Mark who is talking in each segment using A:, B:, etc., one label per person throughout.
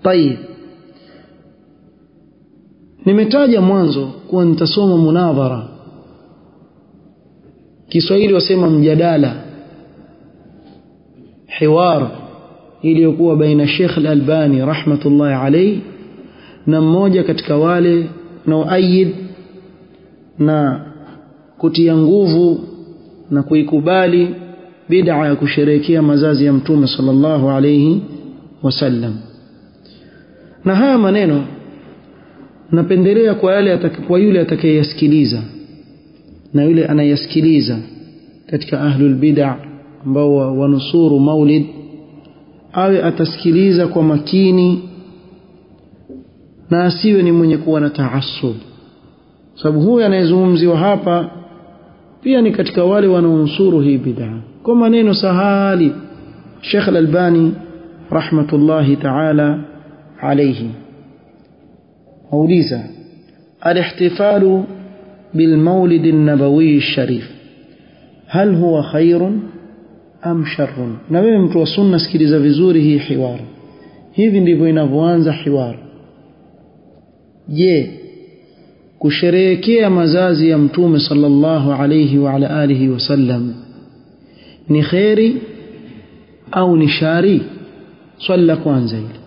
A: طيب nimetaja mwanzo kuwa nitasoma munadhara Kiswahili wasema mjadala hiwar iliyokuwa baina Sheikh Al-Albani rahmatullahi alayhi na mmoja katika wale naoayid na kutia nguvu na kuikubali bid'a ya kusherehekea mazazi ya mtume sallallahu alayhi wasallam na haya maneno napendelea kwa yale kwa yule atakayeyasikiliza na yule anayesikiliza katika ahlul bid'a ambao wanusuru maulid awe atasikiliza kwa makini na asiwe ni mwenye kuwa na taassub sababu huyu anayezungumziwa hapa pia ni katika wale wanaonusuru hii bid'a kwa maneno sahali Sheikh Al-Albani rahmatullahi ta'ala alayhi auliza al-ihtifalu بالمولد النبوي الشريف هل هو خير am sharrun na wewe mtu wa sunna sikiliza vizuri hii hiwar hivi ndivyo inavyoanza hiwar je kusherehekea mazazi ya mtume sallallahu alayhi wa ala alihi wasallam ni khairi au ni shari swali la kwanza hili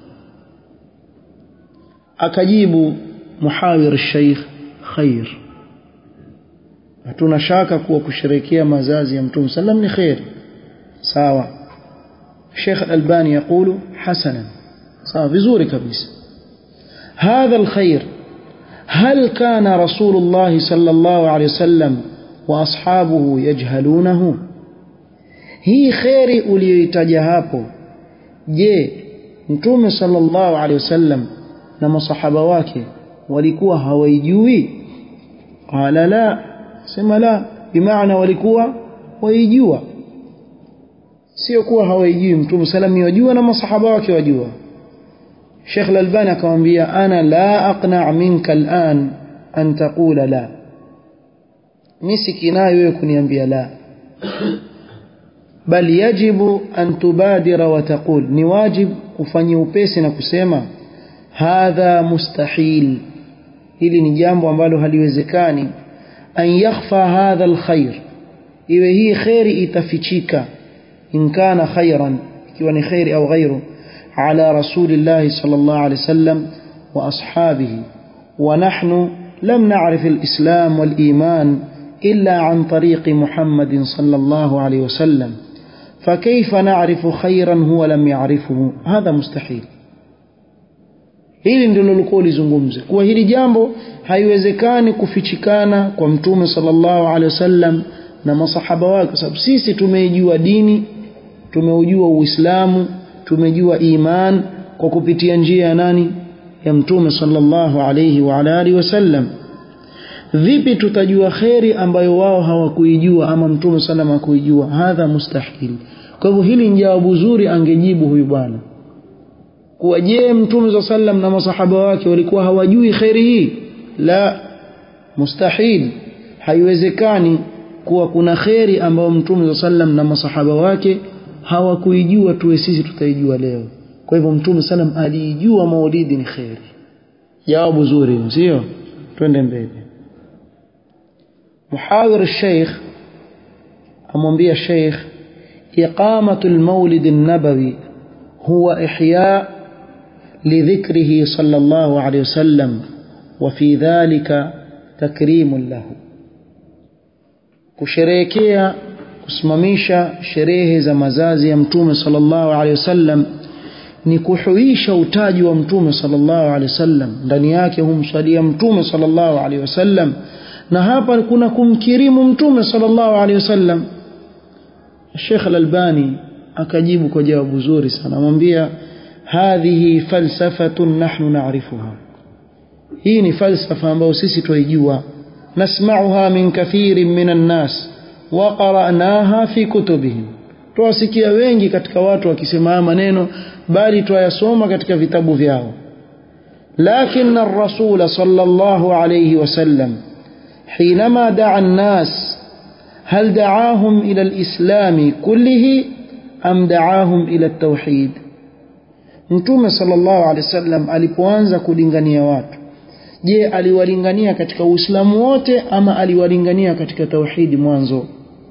A: akajibu muhawir sheikh khair hatuna shaka kuwa kusherehekea mazazi ya mtume sallam ni khairi sawa Sheikh Al-Albani يقول حسنا sawa vizuri kabisa هذا الخير هل كان رسول الله صلى الله عليه وسلم واصحابه يجهلونه hii khairi uliyoitaja hapo je mtume sallallahu alaihi wasallam na masahaba wake walikuwa hawaijui qala la sema la bimaana walikuwa waijua sio kuwa hawaijui mtume salam yajua na masahaba wake wajua Sheikh Al-Albani akamwambia ana la aqna' minka al'an an taqula la nisikinayo wewe kuniambia la bal yajibu an tubadira wa taqul ni wajib ufanye upesi na kusema hadha mustahil hili ni jambo ambalo haliwezekani an yakhfa hadha alkhair iwe hii khairi itafichika in kana khairan ikiwa ni khairi au ghairu على رسول الله صلى الله عليه وسلم وأصحابه ونحن لم نعرف الإسلام والإيمان إلا عن طريق محمد صلى الله عليه وسلم فكيف نعرف خيرا هو لم يعرفه هذا مستحيل hili ndilo likuwa lizungumze kuwa hili jambo haiwezekani kufichikana kwa mtume sallallahu alaihi wasallam na masahaba wake kwa sababu sisi tumeijua dini tumeujua uislamu tumejua iman kwa kupitia njia ya nani ya mtume sallallahu alayhi wa ala alihi wasallam vipi tutajua kheri ambayo wao hawakuijua ama mtume sallam hakuijua hadha mustahil kwa hivyo hili ni jawabu zuri angejibu huyu bwana kuwa je mtume sallam na masahaba wake walikuwa hawajui kheri hii la mustahil haiwezekani kuwa kuna kheri ambayo mtume sallam na masahaba wake hawakuijua tuwe sisi tutaijua leo kwa hivyo mtume salam aliijua maulidi ni kheri jawabu zuri sio twende mbele muhawir sheikh amwambia sheikh إقامة المولد النبوي هو إحياء لذكره صلى الله عليه وسلم وفي ذلك تكريم له kusherehekea kusimamisha sherehe za mazazi ya mtume sallallahu alaihi wasallam ni kuhuisha utaji wa mtume sallallahu alaihi wasallam ndani yake humswalia mtume sallallahu alaihi wasallam na hapa kuna kumkirimu mtume sallallahu alaihi wasallam Sheikh Al-Albani akajibu kwa jawabu zuri sana amwambia hadhihi falsafatun nahnu na'rifuha hii ni falsafa ambayo sisi twaijua nasma'uha min kathirin minan nas wa qara'naha fi kutubihim twasikia wengi katika watu wakisema haya maneno bali twayasoma katika vitabu vyao لكن الرسول صلى الله عليه وسلم حينما دعا الناس هل دعاهم إلى الإسلام كله أم دعاهم إلى التوحيد mtume sallallahu alaihi wasallam alipoanza kulingania watu je aliwalingania katika uislamu wote ama aliwalingania katika tauhidi mwanzo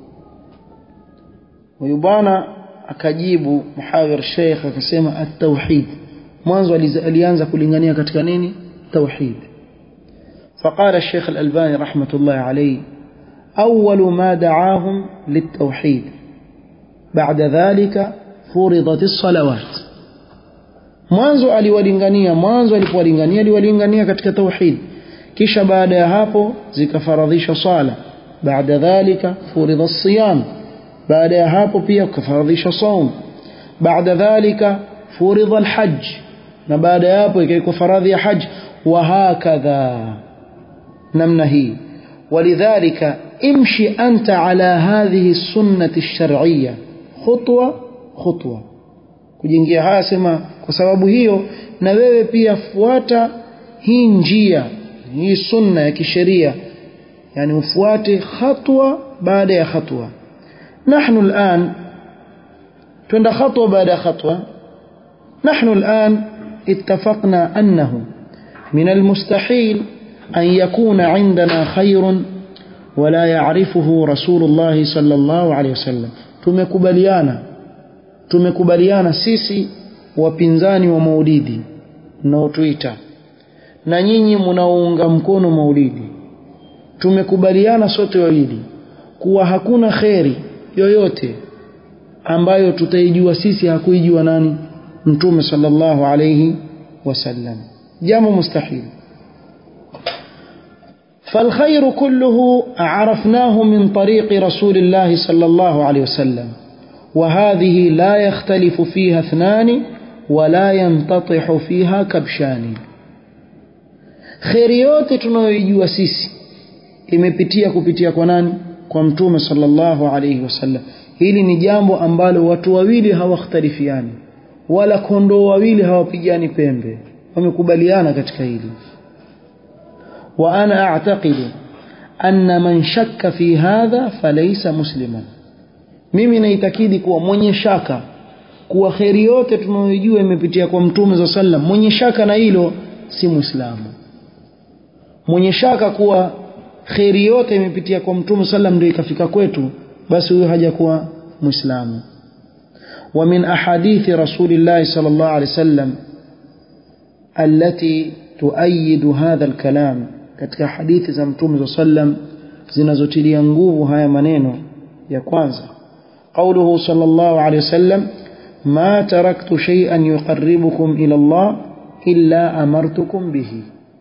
A: huyu bwana akajibu muhawir sheikh akasema at-tauhid mwanzo alianza kulingania katika nini tauhid فقال الشيخ الألباني رحمة الله عليه أول ما دعاهم للتوحيد بعد ذلك فرضت الصلوات mwanzo aliwalingania mwanzo alipowalingania aliwalingania katika tauhid kisha baada ya hapo zikafaradhishwa sala baada dhalika furidha siyam baada ya hapo pia kufaradhishwa saum baada dhalika furidha alhajj na baada ya hapo ikaikuwa faradhi ya hajj wa hakadha namna hii ولذلك امشي أنت على هذه السنة الشرعية خطوة خطوة kujingia haya sema kwa sababu hiyo na wewe pia fuata hii njia hii sunna ya kisheria yani ufuate hatua baada ya hatua nahnu al'an twenda hatua baada ya hatua nahnu al'an اتفقنا أنه من المستحيل أن يكون عندنا خير ولا يعرفه رسول الله صلى الله عليه وسلم tumekubaliana tumekubaliana sisi wapinzani wa maulidi mnaotuita na nyinyi mnaounga mkono maulidi tumekubaliana sote wawili kuwa hakuna kheri yoyote ambayo tutaijua sisi hakuijua nani mtume sallallahu alayhi wasallam jambo mustahil فالخير كله عرفناه من طريق رسول الله صلى الله عليه وسلم وهذه لا يختلف فيها اثنان ولا ينتطح فيها كبشان kheri yote tunayoijua sisi imepitia kupitia kwa nani kwa mtume sallallahu alayhi wasallam hili ni jambo ambalo watu wawili hawakhtalifiani wala kondoo wawili hawapigani pembe wamekubaliana katika hili wa ana a'taqidu anna man shakka fi hadha falaysa musliman mimi naitakidi kuwa mwenye shaka kuwa kheri yote tunayojua imepitia kwa mtume za sallam mwenye shaka na hilo si muislamu mwenye shaka kuwa kheri yote imepitia kwa mtume sallam ndio ikafika kwetu basi huyo hajakuwa muislamu wa min ahadithi rasulillahi sallallahu alaihi wasallam التي تؤيد هذا الكلام katika hadithi za mtume sallam zinazotilia nguvu haya maneno ya kwanza قوله صلى الله عليه وسلم ما تركت شيئا يقربكم إلى الله إلا أمرتكم به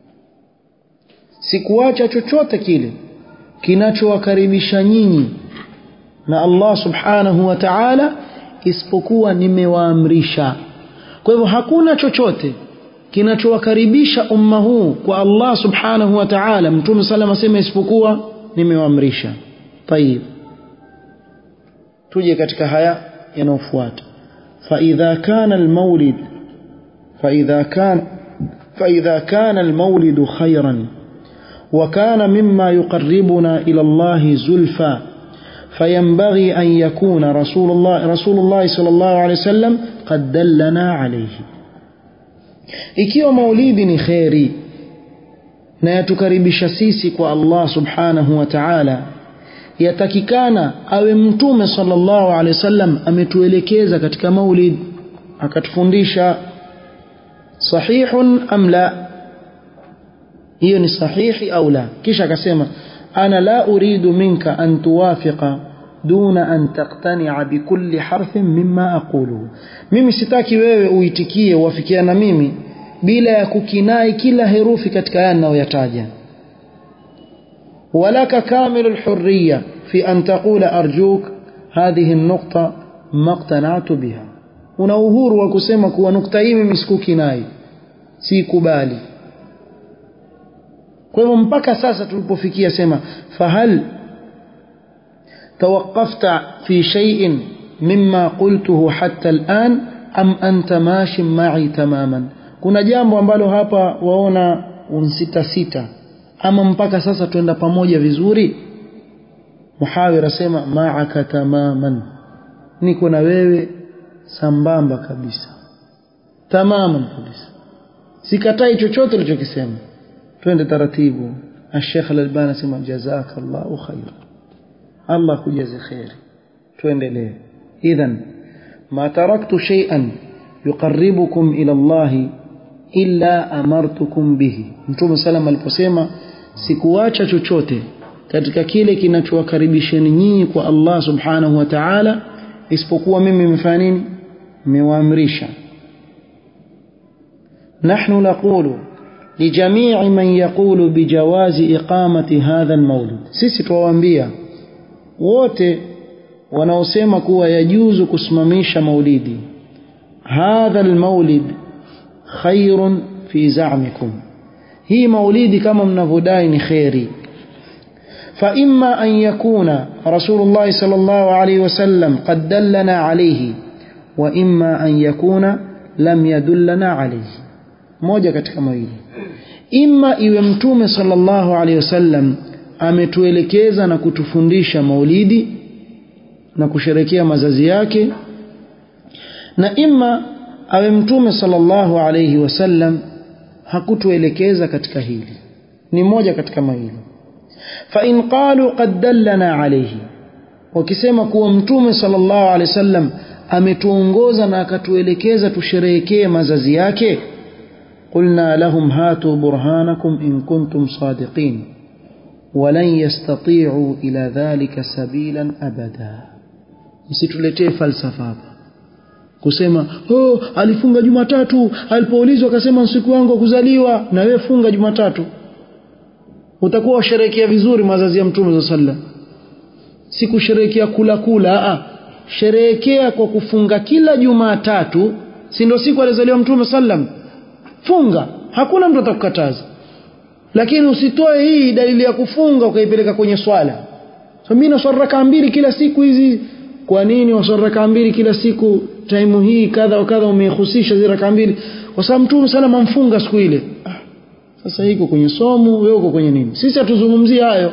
A: sikuacha chochote kile kinachowakaribisha nyinyi na Allah subhanahu wa ta'ala isipokuwa nimewaamrisha kwa hivyo hakuna chochote kinachowakaribisha umma huu kwa Allah subhanahu wa ta'ala mtume sallam asema isipokuwa nimewaamrisha tayib tuje katika haya yanayofuata فإذا كان المولد فإذا كان فإذا كان المولد خيرا وكان مما يقربنا إلى الله زلفى فينبغي أن يكون رسول الله رسول الله صلى الله عليه وسلم قد دلنا عليه ikiwa maulidi ni kheri na yatukaribisha sisi kwa Allah subhanahu wa ta'ala yatakikana awe mtume sallallahu alaihi wasallam ametuelekeza katika maulid akatufundisha sahihun am la hiyo ni sahihi au la kisha akasema ana la uridu minka an tuwafiqa duna an taqtani'a bikulli harfin mimma aqulu mimi sitaki wewe uitikie uafikiana na mimi bila ya kukinai kila herufi katika haya ninayoyataja ولك كامل الحرية في أن تقول أرجوك هذه النقطة ما اقتنعت بها una uhuru wa kusema kuwa nukta hii mimi sikukinai sikubali kwa hivyo mpaka sasa tulipofikia sema fahal توقفت في شيء مما قلته حتى الآن أم أنت ماش معي تماما kuna jambo ambalo hapa waona unsita sita ama mpaka sasa tuenda pamoja vizuri muhawir asema ma'aka tamaman niko na wewe sambamba kabisa tamaman kabisa sikatai chochote ulichokisema twende taratibu الشيخ الألباني سمع جزاك الله خيرا الله كجزي خير tuendelee idhan ma taraktu shay'an yuqarribukum ila Allah illa amartukum bihi mtume sallam aliposema sikuacha chochote katika kile kinachowakaribisheni nyinyi kwa Allah subhanahu wa ta'ala isipokuwa mimi nimefanya nini nimewaamrisha nahnu naqulu لجميع من يقول بجواز إقامة هذا المولد sisi tuwaambia wote wanaosema kuwa yajuzu kusimamisha maulidi hadha almaulid khairun fi za'mikum hii maulidi kama mnavyodai ni khairi فإما أن يكون رسول الله صلى الله عليه وسلم قد دلنا عليه وإما أن يكون لم يدلنا عليه moja katika mawili imma iwe mtume sallallahu alaihi wasallam ametuelekeza na kutufundisha maulidi na kusherekea mazazi yake na imma awe mtume sallallahu alaihi wasallam hakutuelekeza katika hili ni moja katika mawili fa in qalu qad dallana alayhi wakisema kuwa mtume sallallahu alaihi wasallam ametuongoza na akatuelekeza tusherehekee mazazi yake قلنا لهم هاتوا برهانكم إن كنتم صادقين ولن يستطيعوا إلى ذلك سبيلا أبدا msituletee falsafa hapa kusema oh alifunga jumatatu alipoulizwa akasema siku yangu ya kuzaliwa na wewe funga jumatatu utakuwa washerehekea vizuri mazazi ya mtume za sallam si kusherehekea kula kula a sherehekea kwa kufunga kila jumatatu si ndio siku alizaliwa mtume sallam funga hakuna mtu atakukataza lakini usitoe hii dalili ya kufunga ukaipeleka kwenye swala so mimi naswali rakaa mbili kila siku hizi kwa nini waswali rakaa mbili kila siku taimu hii kadha wa kadha umehusisha zile rakaa mbili kwa sababu mtume sana amfunga siku ile ah, sasa hiko kwenye somo wewe uko kwenye nini sisi hatuzungumzii hayo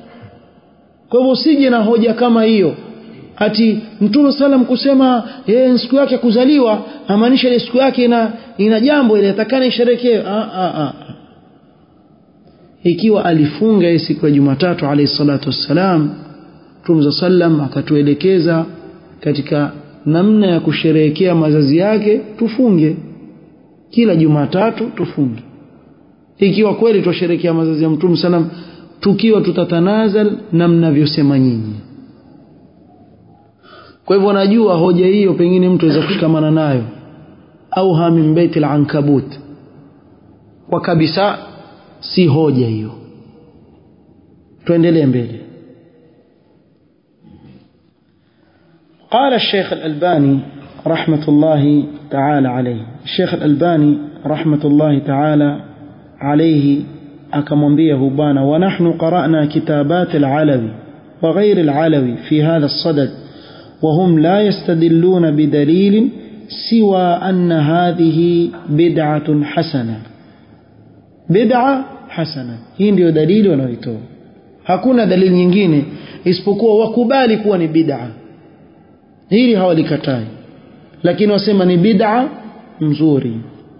A: kwa hivyo usije na hoja kama hiyo ati mtume salam kusema yeye siku yake kuzaliwa amaanisha ile siku yake ina ina jambo ile atakana isherekee ah, ah, ah. ikiwa alifunga hii siku ya Jumatatu alayhi salatu wassalam Mtume sallam akatuelekeza katika namna ya kusherehekea mazazi yake tufunge kila Jumatatu tufunge ikiwa kweli twasherehekea mazazi ya Mtume sallam tukiwa tutatanazal na mnavyosema nyinyi kwa hivyo najua hoja hiyo pengine mtu aweza kushikamana nayo au hamin baiti al-ankabut kwa kabisa si hoja hiyo tuendelee mbele قال الشيخ الألباني رحمة الله تعالى عليه الشيخ الألباني رحمة الله تعالى عليه أكمنبيه بانا ونحن قرأنا كتابات العلوي وغير العلوي في هذا الصدد وهم لا يستدلون بدليل سوى أن هذه بدعة حسنة بدعة حسنة hii ndio dalili wanaoitoa hakuna dalili nyingine isipokuwa wakubali kuwa ni bid'a hili hawalikatai lakini wasema ni bid'a nzuri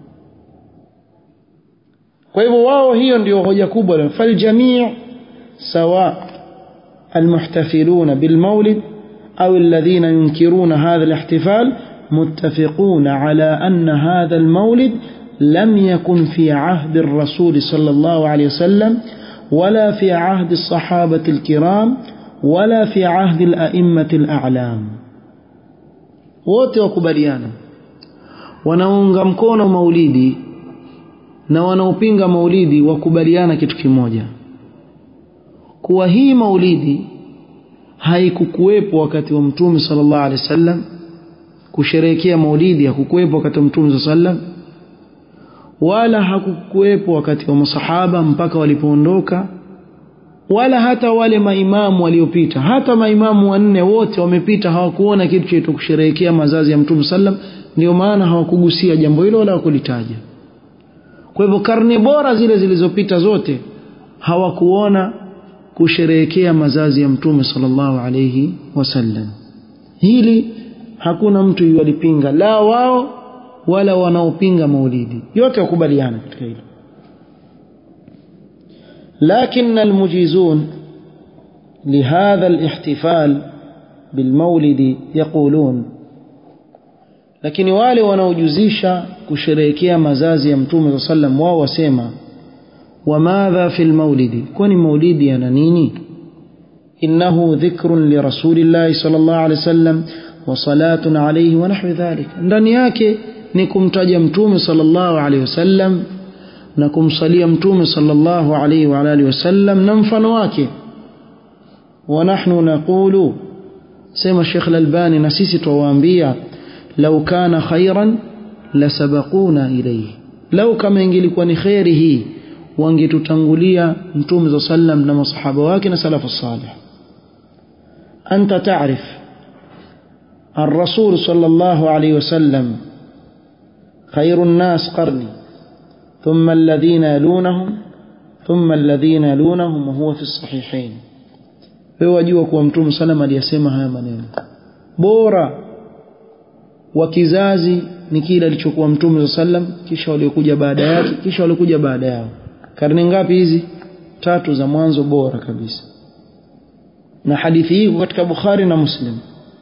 A: kwa hivyo wao hiyo ndio hoja kubwa faljamii sawa almuhtafiluna bilmaulid أو الذين ينكرون هذا الاحتفال متفقون على أن هذا المولد لم يكن في عهد الرسول صلى الله عليه وسلم ولا في عهد الصحابة الكرام ولا في عهد الأئمة الأعلام wote wakubaliana wanaunga mkono maulidi na wanaopinga maulidi wakubaliana kitu kimoja kuwa hii maulidi haikukuwepo wakati wa mtume sallallahu alaihi wasallam kusherehekea maulidi hakukuwepo wakati wa mtume sallallahu wala hakukuwepo wakati wa masahaba mpaka walipoondoka wala hata wale maimamu waliopita hata maimamu wanne wote wamepita hawakuona kitu cha kusherehekea mazazi ya mtume sallam ndio maana hawakugusia jambo hilo wala hawakulitaja kwa hivyo karne bora zile zilizopita zote hawakuona kusherehekea mazazi ya mtume sallallahu alayhi wasallam hili hakuna mtu yualipinga la wao wala wanaopinga maulidi yote wakubaliana katika hilo لكن المجيزون لهذا الاحتفال بالمولد يقولون lakini wale wanaojuzisha kusherehekea mazazi ya mtume saa sallam wao wasema wamadha fi lmaulidi kwani maulidi yana nini innahu dhikrun lirasulillahi sal llah alehi wasallam wa salatun alaihi wa nahwi dhalik ndani yake ni kumtaja mtume sal llahu alaihi wasallam na kumsalia mtume sallallahu alaihi wa alihi wasallam na mfano wake wa nahnu naqulu sema Sheikh Al-Albani na sisi tuwaambia lau kana khairan lasabaquna ilayhi lau kama ingelikuwa ni khairi hii wangetutangulia mtume sallam na masahaba wake na salafu salih anta ta'rif الرسول صلى الله عليه وسلم خير الناس قرني ثم الذين يلونهم ثم الذين يلونهم وهو في الصحيحين wewe wajua kuwa mtume salam aliyasema haya maneno bora wa kizazi ni kile alichokuwa mtume sallam kisha waliokuja baada yake kisha waliokuja baada yao karne ngapi hizi tatu za mwanzo bora kabisa na hadithi hii katika bukhari na muslim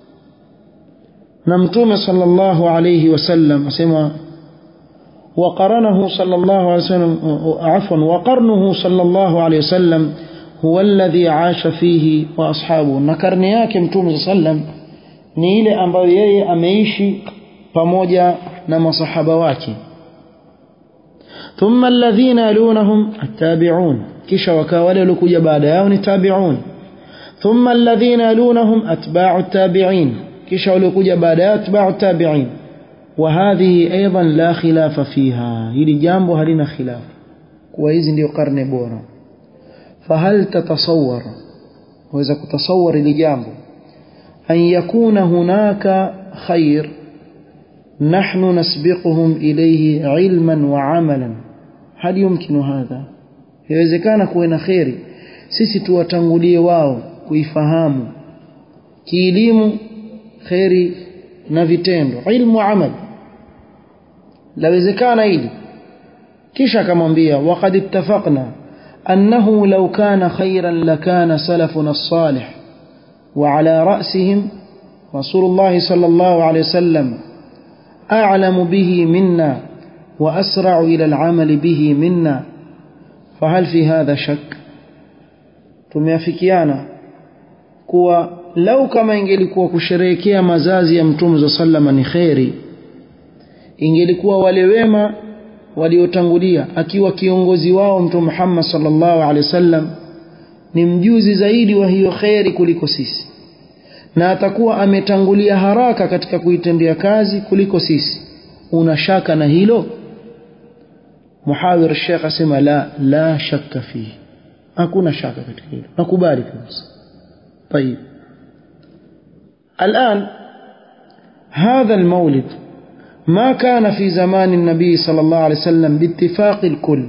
A: na mtume sallallahu alayhi wasallam asema وقرنه صلى الله عليه وسلم عفوا وقرنه صلى الله عليه وسلم هو الذي عاش فيه واصحابه نكرني yake mtume sallam ni ile ambayo yeye ameishi pamoja na masahaba wake thumma alladhina yalunahum attabi'un kisha wakawa wale waliokuja baada yao ni tabi'un thumma alladhina yalunahum atba'u attabi'in kisha waliokuja baada yao atba'u attabi'in وهذه أيضا لا خلاف فيها هذه جambo halina khilaf kuwa hizi ndio karne bora فهل تتصور waweza kutasawar hili jambo أن يكون هناك خير نحن نسبقهم إليه علما وعملا هل يمكن هذا يوezekana kuwe na kheri sisi tuwatangulie wao kuifahamu kielimu kheri na vitendo ilmu amal lawezekana hili kisha akamwambia waqad ittafaqna annahu law kana khayran lakana salafuna as-salih wa ala ra'sihim rasulullah sallallahu alayhi wasallam a'lamu bihi minna wa asra'u ila al-amal bihi minna fahal fi hadha shak tumeafikiana kuwa lau kama ingelikuwa kusherehekea mazazi ya mtume za sallama ni kheri ingelikuwa wale wema waliotangulia akiwa kiongozi wao mtume Muhammad sallallahu alaihi wasallam ni mjuzi zaidi wa hiyo kheri kuliko sisi na atakuwa ametangulia haraka katika kuitendea kazi kuliko sisi una shaka na hilo muhawir Sheikh asema la la shakka fihi hakuna shaka katika hilo nakubali kabisa طيب الآن هذا المولد ما كان في زمان النبي صلى الله عليه وسلم باتفاق الكل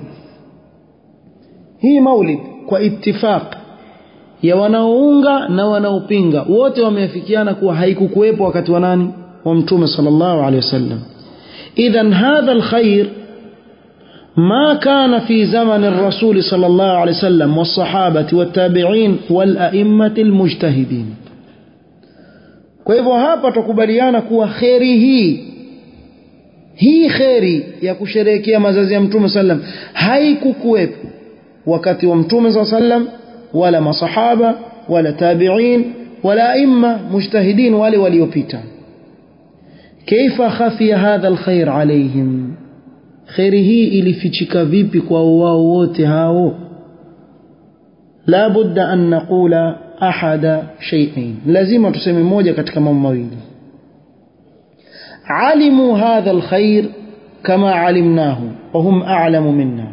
A: هي مولد واتفاق ya wanaounga na wanaopinga wote wameafikiana kuwa haikukuwepo wakati wa nani wa mtume sallallahu alaihi wasallam idhan hadha alkhair ما كان في زمن الرسول صلى الله عليه وسلم والصحابة والتابعين والأئمة المجتهدين kwa hivyo hapa tukubaliana kuwa kheri hii hii kheri ya kusherehekea mazazi ya mtume sallam haikukuwepo wakati wa mtume saa sallam wala masahaba wala tabiin wala aima mujtahidin wale waliopita kaifa khafiya hadha alkhair alaihim kheri hii ilifichika vipi kwa wao wote hao la budda an naqula ahada shay'ain lazima tuseme moja katika mambo mawili alimu hadha alkhair kama alimnahu wa hum a'lamu minna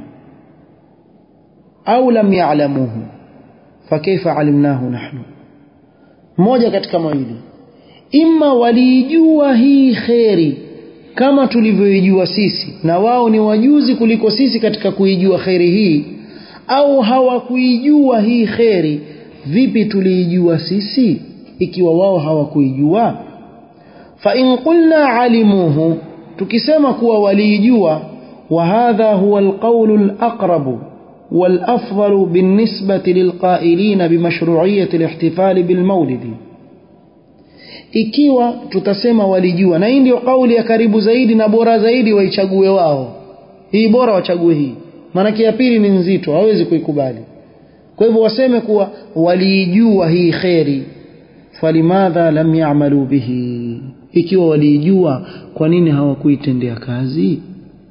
A: au lam ya'lamuhu fakaifa alimnahu nahnu moja katika mawili imma waliijua hii kheri kama tulivyoijua sisi na wao ni wajuzi kuliko sisi katika kuijua kheri hii au hawakuijua hii kheri vipi tuliijua sisi ikiwa wao hawakuijua fa in qulna alimuhu tukisema kuwa waliijua وهذا هو القول الأقرب والأفضل بالنسبة للقائلين بمشروعية الاحتفال بالمولد ikiwa tutasema walijua na hii ndio kauli ya karibu zaidi na bora zaidi waichague wao hii bora wachague hii maanake ya pili ni nzito hawezi kuikubali kwa hivyo waseme kuwa waliijua hii kheri falimadha lam yamalu bihi ikiwa waliijua kwa nini hawakuitendea kazi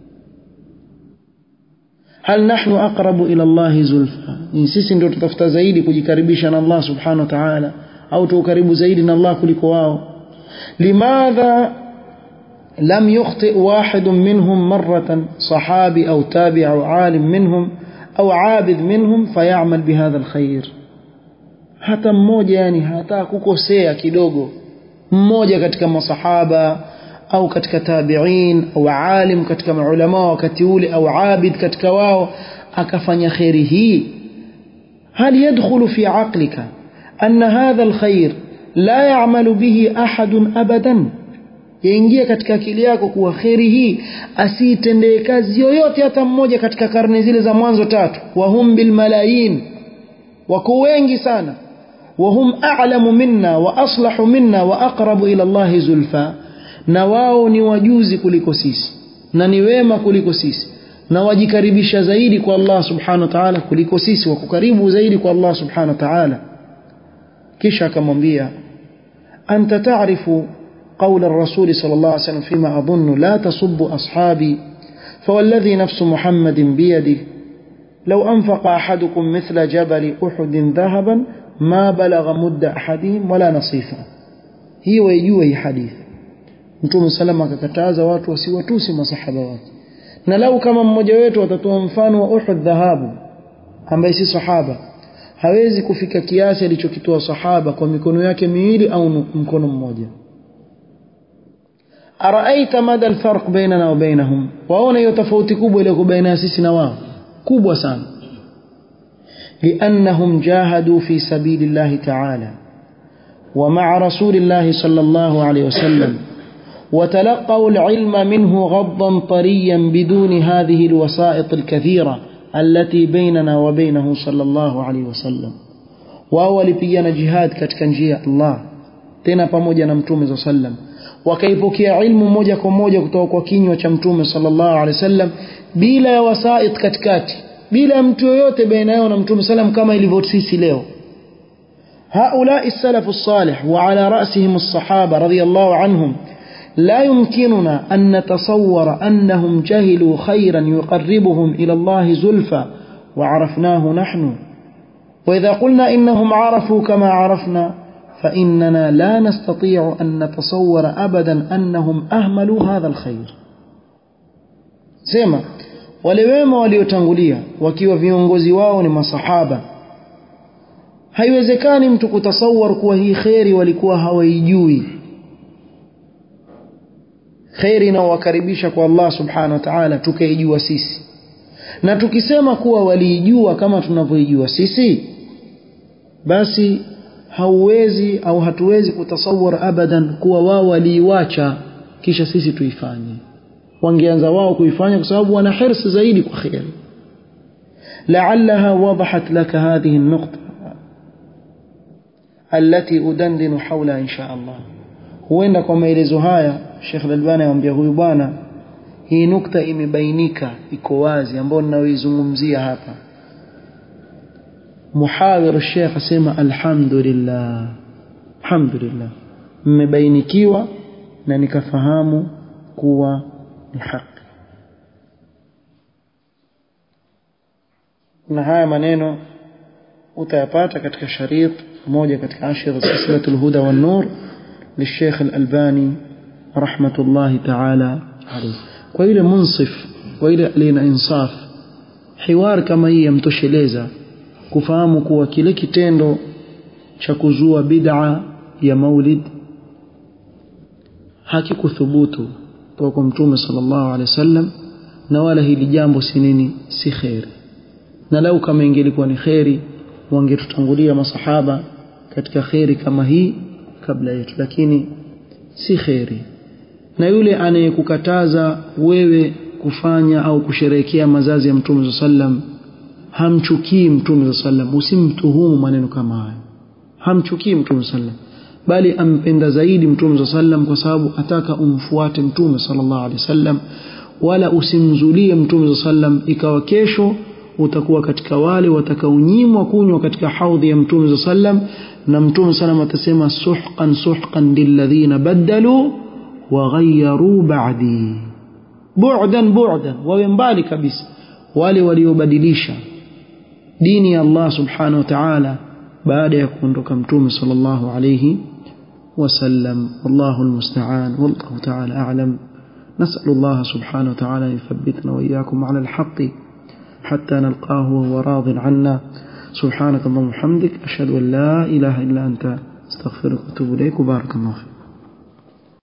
A: hal nahnu aqrabu ila Allah zulfa ni sisi ndio tutafuta zaidi kujikaribisha na Allah subhanahu wa ta'ala au tu karibu zaidi na Allah kuliko wao limadha lam yukhti wahid minhum marratan sahabi au tabi au alim minhum au abid minhum fayamal bihadha alkhair hata mmoja yani hata kukosea kidogo mmoja katika masahaba au katika tabi'in au alim katika maulama wakati ule au abid katika wao akafanya khairi hii hal yadkhulu fi aqlika anna hadha alkhair la ya'malu bihi ahad abadan yaingia katika akili yako kuwa khairi hii asiitendee kazi yoyote hata mmoja katika karne zile za mwanzo tatu wahum bil malayin wako wengi sana wahum a'lamu minna wa aslahu minna wa aqrabu ila Allah zulfa na wao ni wajuzi kuliko sisi na ni wema kuliko sisi na wajikaribisha zaidi kwa Allah subhanahu wa ta'ala kuliko sisi wako karibu zaidi kwa Allah subhanahu wa ta'ala kisha akamwambia anta ta'rifu قول الرسول صلى الله عليه وسلم فيما أظن لا تصب أصحابي فوالذي نفس محمد بيده لو أنفق أحدكم مثل جبل أحد ذهبا ما بلغ مد أحدهم ولا نصيفا هي ويجوه هي حديث mtume salama akakataza watu wasiwatusi masahaba wake na lau kama mmoja wetu atatoa mfano wa Uhud dhahabu ambaye si sahaba hawezi kufika kiasi alichokitoa sahaba kwa mikono yake miwili au mkono mmoja araaita mada alfarq bainana wa bainahum waona hiyo tofauti kubwa ile baina sisi na wao kubwa sana لأنهم جاهدوا في سبيل الله تعالى ومع رسول الله صلى الله عليه وسلم وتلقوا العلم منه غضا طريا بدون هذه الوسائط الكثيرة التي بيننا وبينه صلى الله عليه وسلم wao walipigana jihad katika njia ya Allah tena pamoja na mtume za sallam wakaipokea ilmu moja kwa moja kutoka kwa kinywa cha mtume sallallahu alaihi wasallam bila ya wasait katikati bila ya mtu yoyote baina yao na mtume sallam kama ilivyo sisi leo هؤلاء السلف الصالح وعلى رأسهم الصحابة رضي الله عنهم لا يمكننا أن نتصور أنهم جهلوا خيرا يقربهم إلى الله زلفى وعرفناه نحن وإذا قلنا إنهم عرفوا كما عرفنا فإننا لا نستطيع أن نتصور أبدا أنهم أهملوا هذا الخير سيما ولوema waliotangulia wakiwa viongozi wao ni masahaba haiwezekani mtu kutasawar kuwa hii kheri walikuwa hawaijui kheri inaowakaribisha kwa Allah subhanahu wa ta'ala tukaijua sisi na tukisema kuwa waliijua kama tunavyoijua sisi basi hauwezi au hatuwezi kutasawar abadan kuwa wao waliiwacha kisha sisi tuifanye wangeanza wao kuifanya kwa sababu wana hirsi zaidi kwa kheri لعلها وضحت لك هذه النقطة التي أدندن حولها إن شاء الله huenda kwa maelezo haya Sheikh Al-Albani anamwambia huyu bwana hii nukta imebainika iko wazi ambayo ninayoizungumzia hapa muhawir Sheikh asema alhamdulillah alhamdulillah mmebainikiwa na nikafahamu kuwa ni haki na haya maneno utayapata katika sharit moja katika ashir silsilatul huda wan nur للشيخ الألباني رحمة الله تعالى عليه وإلى منصف وإلى لنا إنصاف حوار كما هي يمتosheleza kufahamu kuwa kile kitendo cha kuzua bid'a ya maulid hakikuthubutu kutoka kwa mtume sallallahu alaihi wasallam na wala hili jambo si nini si khairi na lau kama ingelikuwa ni khairi wangetutangulia masahaba katika khairi kama hii kabla yetu lakini si khairi na yule anayekukataza wewe kufanya au kusherehekea mazazi ya mtume sallam hamchukii mtume sallam usimtuhumu maneno kama haya hamchukii mtume sallam bali ampenda zaidi mtume sallam kwa sababu ataka umfuate mtume sallallahu alaihi wasallam wala usimzulie mtume sallam ikawa kesho utakuwa katika wale watakaonyimwa kunywa katika haudhi ya mtume sallam na mtume sallam atasema suhqan suhqan lilladhina badalu wa ghayyaru ba'di bu'dan bu'dan wawe mbali kabisa wale waliobadilisha dini ya Allah subhanahu wa ta'ala baada ya kuondoka mtume sallallahu alayhi وسلم والله المستعان والله تعالى أعلم نسأل الله سبحانه وتعالى أن يثبتنا وإياكم على الحق حتى نلقاه وهو راض عنا سبحانك اللهم وبحمدك أشهد أن لا إله إلا أنت استغفرك وأتوب إليك وبارك الله فيك